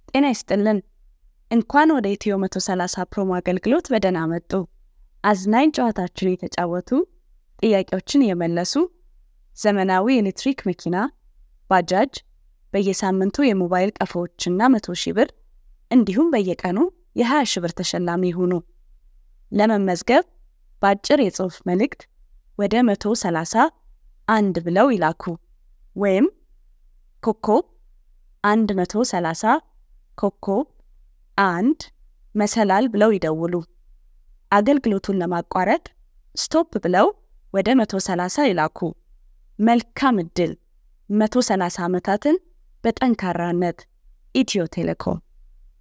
ጤና ይስጥልን። እንኳን ወደ ኢትዮ 130 ፕሮሞ አገልግሎት በደህና መጡ። አዝናኝ ጨዋታችን የተጫወቱ ጥያቄዎችን የመለሱ ዘመናዊ ኤሌክትሪክ መኪና፣ ባጃጅ፣ በየሳምንቱ የሞባይል ቀፎዎችና መቶ ሺህ ብር እንዲሁም በየቀኑ የ20 ሺህ ብር ተሸላሚ ይሁኑ። ለመመዝገብ በአጭር የጽሑፍ መልእክት ወደ 130 አንድ ብለው ይላኩ ወይም ኮከብ 130 ኮከብ አንድ መሰላል ብለው ይደውሉ። አገልግሎቱን ለማቋረጥ ስቶፕ ብለው ወደ 130 ይላኩ። መልካም ዕድል! 130 ዓመታትን በጠንካራነት ኢትዮ ቴሌኮም